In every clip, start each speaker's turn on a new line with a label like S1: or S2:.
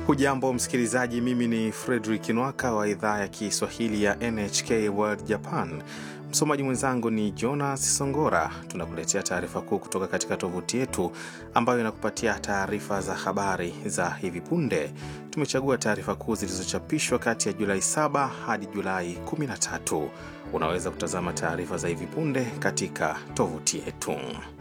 S1: Hujambo msikilizaji, mimi ni Fredrik Nwaka wa idhaa ya Kiswahili ya NHK World Japan. Msomaji mwenzangu ni Jonas Songora. Tunakuletea taarifa kuu kutoka katika tovuti yetu ambayo inakupatia taarifa za habari za hivi punde. Tumechagua taarifa kuu zilizochapishwa kati ya Julai 7 hadi Julai 13. Unaweza kutazama taarifa za hivi punde katika tovuti yetu.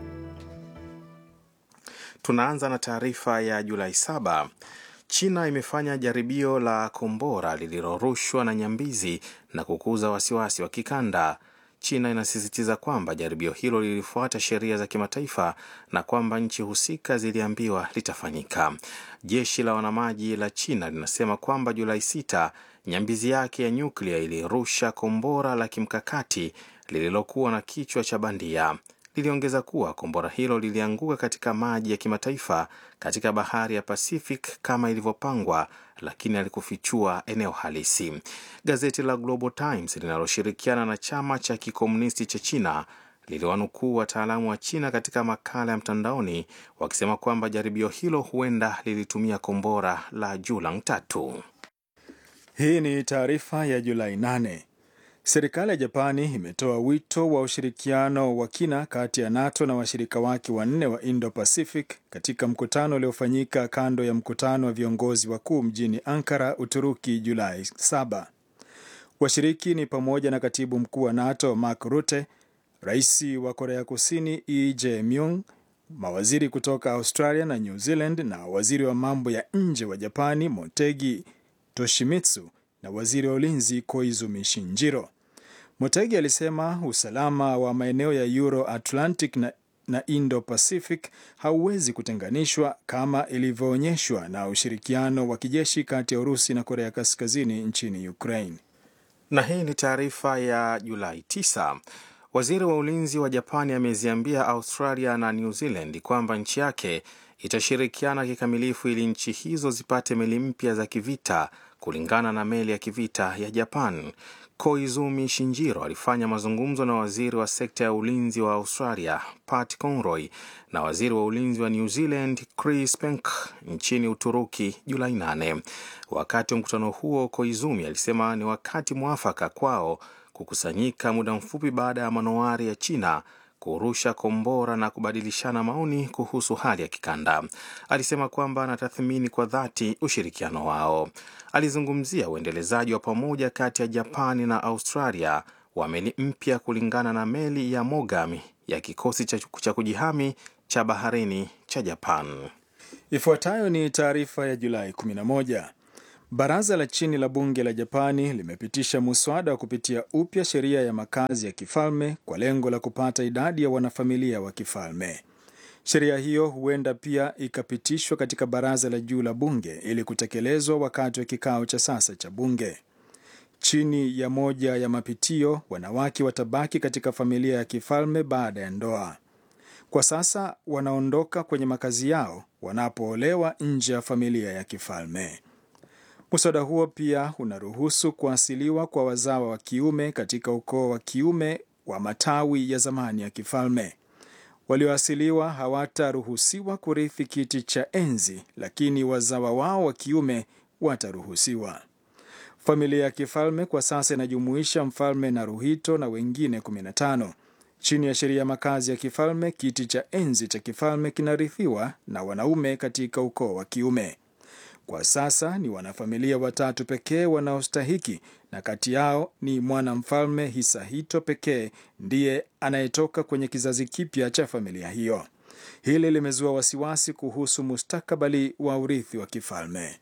S1: Tunaanza na taarifa ya Julai 7. China imefanya jaribio la kombora lililorushwa na nyambizi na kukuza wasiwasi wa kikanda. China inasisitiza kwamba jaribio hilo lilifuata sheria za kimataifa na kwamba nchi husika ziliambiwa litafanyika. Jeshi la wanamaji la China linasema kwamba Julai 6 nyambizi yake ya nyuklia ilirusha kombora la kimkakati lililokuwa na kichwa cha bandia. Liliongeza kuwa kombora hilo lilianguka katika maji ya kimataifa katika bahari ya Pacific kama ilivyopangwa, lakini alikufichua eneo halisi. Gazeti la Global Times linaloshirikiana na chama cha kikomunisti cha China liliwanukuu wataalamu wa China katika makala ya mtandaoni wakisema kwamba jaribio hilo huenda lilitumia kombora la Julang tatu.
S2: Hii ni taarifa ya Julai 8. Serikali ya Japani imetoa wito wa ushirikiano wa kina kati ya NATO na washirika wake wanne wa Indo-Pacific katika mkutano uliofanyika kando ya mkutano wa viongozi wakuu mjini Ankara, Uturuki, Julai 7. Washiriki ni pamoja na katibu mkuu wa NATO Mark Rutte, rais wa Korea Kusini Lee Jae-myung, mawaziri kutoka Australia na New Zealand na waziri wa mambo ya nje wa Japani Motegi Toshimitsu na waziri wa ulinzi Koizumi Shinjiro. Motegi alisema usalama wa maeneo ya Euro Atlantic na, na Indo Pacific hauwezi kutenganishwa kama ilivyoonyeshwa na ushirikiano wa kijeshi kati ya Urusi na Korea Kaskazini nchini Ukraine.
S1: Na hii ni taarifa ya Julai 9. Waziri wa ulinzi wa Japani ameziambia Australia na New Zealand kwamba nchi yake itashirikiana kikamilifu ili nchi hizo zipate meli mpya za kivita kulingana na meli ya kivita ya Japan. Koizumi Shinjiro alifanya mazungumzo na waziri wa sekta ya ulinzi wa Australia Pat Conroy na waziri wa ulinzi wa New Zealand Chris Penk nchini Uturuki Julai 8. Wakati wa mkutano huo, Koizumi alisema ni wakati mwafaka kwao kukusanyika muda mfupi baada ya manowari ya China kurusha kombora na kubadilishana maoni kuhusu hali ya kikanda. Alisema kwamba anatathmini kwa dhati ushirikiano wao. Alizungumzia uendelezaji wa pamoja kati ya Japani na Australia wa meli mpya kulingana na meli ya Mogami ya kikosi cha kujihami cha baharini cha Japan.
S2: Ifuatayo ni taarifa ya Julai 11. Baraza la chini la bunge la Japani limepitisha muswada wa kupitia upya sheria ya makazi ya kifalme kwa lengo la kupata idadi ya wanafamilia wa kifalme. Sheria hiyo huenda pia ikapitishwa katika baraza la juu la bunge ili kutekelezwa wakati wa kikao cha sasa cha bunge. Chini ya moja ya mapitio, wanawake watabaki katika familia ya kifalme baada ya ndoa. Kwa sasa wanaondoka kwenye makazi yao wanapoolewa nje ya familia ya kifalme. Muswada huo pia unaruhusu kuasiliwa kwa wazawa wa kiume katika ukoo wa kiume wa matawi ya zamani ya kifalme. Walioasiliwa hawataruhusiwa kurithi kiti cha enzi, lakini wazawa wao wa kiume wataruhusiwa. Familia ya kifalme kwa sasa inajumuisha mfalme Naruhito na wengine 15. Chini ya sheria ya makazi ya kifalme, kiti cha enzi cha kifalme kinarithiwa na wanaume katika ukoo wa kiume. Kwa sasa ni wanafamilia watatu pekee wanaostahiki, na kati yao ni mwanamfalme Hisahito pekee ndiye anayetoka kwenye kizazi kipya cha familia hiyo. Hili limezua wasiwasi kuhusu mustakabali wa urithi wa kifalme.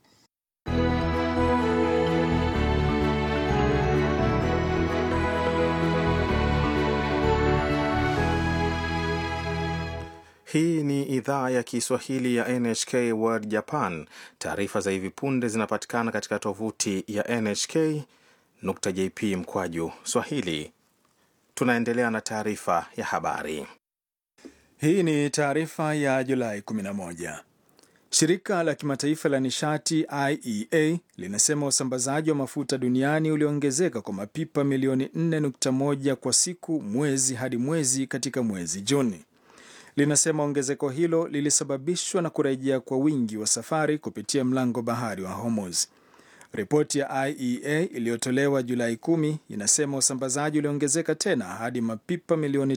S1: Hii ni idhaa ya Kiswahili ya NHK World Japan. Taarifa za hivi punde zinapatikana katika tovuti ya nhk.jp mkwaju swahili. Tunaendelea na taarifa ya habari.
S2: Hii ni taarifa ya Julai 11. Shirika la kimataifa la nishati IEA linasema usambazaji wa mafuta duniani uliongezeka kwa mapipa milioni 4.1 kwa siku mwezi hadi mwezi katika mwezi Juni. linasema ongezeko hilo lilisababishwa na kurejea kwa wingi wa safari kupitia mlango bahari wa Hormuz. Ripoti ya IEA iliyotolewa Julai 10 inasema usambazaji uliongezeka tena hadi mapipa milioni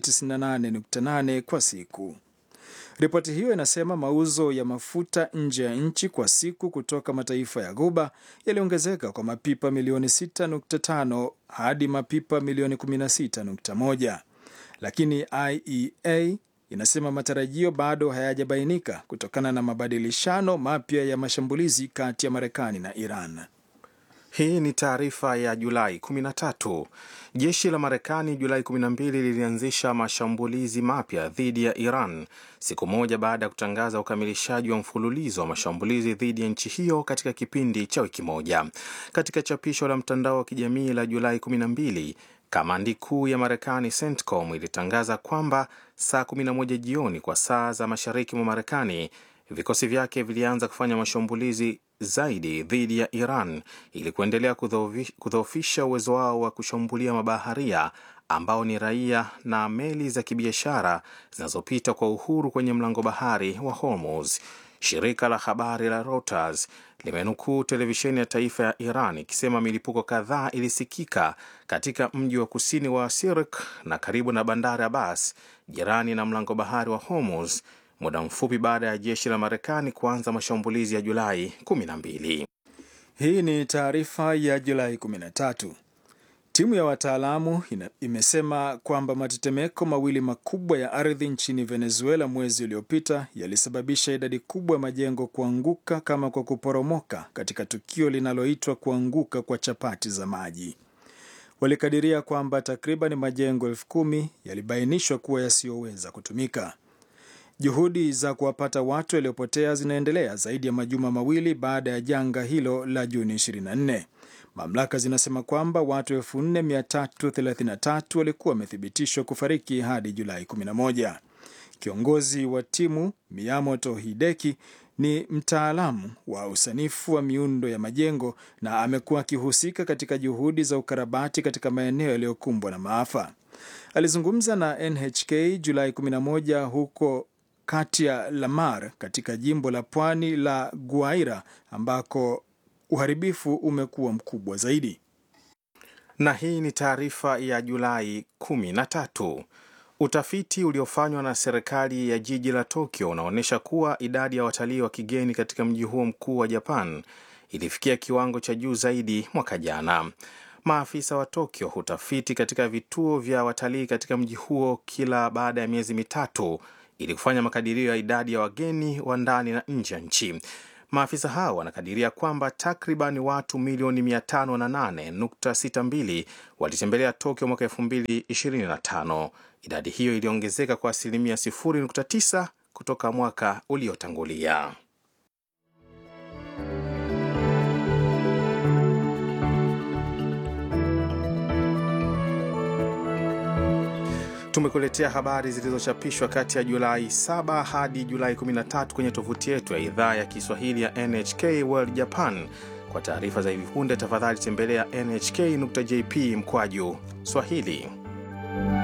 S2: 98.8 kwa siku. Ripoti hiyo inasema mauzo ya mafuta nje ya nchi kwa siku kutoka mataifa ya Ghuba yaliongezeka kwa mapipa milioni 6.5 hadi mapipa milioni 16.1, lakini IEA inasema matarajio bado hayajabainika kutokana na mabadilishano mapya ya mashambulizi kati ya Marekani na Iran.
S1: Hii ni taarifa ya Julai 13. Jeshi la Marekani Julai 12 lilianzisha mashambulizi mapya dhidi ya Iran siku moja baada ya kutangaza ukamilishaji wa mfululizo wa mashambulizi dhidi ya nchi hiyo katika kipindi cha wiki moja. Katika chapisho la mtandao wa kijamii la Julai 12, kamandi kuu ya Marekani CENTCOM ilitangaza kwamba saa 11 jioni kwa saa za mashariki mwa Marekani vikosi vyake vilianza kufanya mashambulizi zaidi dhidi ya Iran ili kuendelea kudhoofisha uwezo wao wa kushambulia mabaharia ambao ni raia na meli za kibiashara zinazopita kwa uhuru kwenye mlango bahari wa Hormuz. Shirika la habari la Reuters limenukuu televisheni ya taifa ya Iran ikisema milipuko kadhaa ilisikika katika mji wa kusini wa Sirik na karibu na bandari Abbas, jirani na mlango bahari wa Hormuz muda mfupi baada ya jeshi la Marekani kuanza mashambulizi ya Julai 12.
S2: Hii ni taarifa ya Julai 13. Timu ya wataalamu imesema kwamba matetemeko mawili makubwa ya ardhi nchini Venezuela mwezi uliopita yalisababisha idadi kubwa ya majengo kuanguka kama kwa kuporomoka katika tukio linaloitwa kuanguka kwa chapati za maji. Walikadiria kwamba takriban majengo elfu kumi yalibainishwa kuwa yasiyoweza kutumika. Juhudi za kuwapata watu waliopotea zinaendelea zaidi ya majuma mawili baada ya janga hilo la Juni 24. Mamlaka zinasema kwamba watu 4333 walikuwa wamethibitishwa kufariki hadi Julai 11. Kiongozi wa timu Miyamoto Hideki ni mtaalamu wa usanifu wa miundo ya majengo na amekuwa akihusika katika juhudi za ukarabati katika maeneo yaliyokumbwa na maafa. Alizungumza na NHK Julai 11 huko kati ya Lamar katika jimbo la pwani la Guaira ambako uharibifu umekuwa mkubwa zaidi.
S1: Na hii ni taarifa ya Julai 13. Utafiti uliofanywa na serikali ya jiji la Tokyo unaonyesha kuwa idadi ya watalii wa kigeni katika mji huo mkuu wa Japan ilifikia kiwango cha juu zaidi mwaka jana. Maafisa wa Tokyo hutafiti katika vituo vya watalii katika mji huo kila baada ya miezi mitatu ili kufanya makadirio ya idadi ya wageni wa ndani na nje ya nchi. Maafisa hao wanakadiria kwamba takriban watu milioni 508.62 walitembelea Tokyo mwaka 2025. Idadi hiyo iliongezeka kwa asilimia 0.9 kutoka mwaka uliotangulia. Tumekuletea habari zilizochapishwa kati ya Julai 7 hadi Julai 13 kwenye tovuti yetu ya idhaa ya Kiswahili ya NHK World Japan. Kwa taarifa za hivi punde, tafadhali tembelea nhk.jp mkwaju Swahili.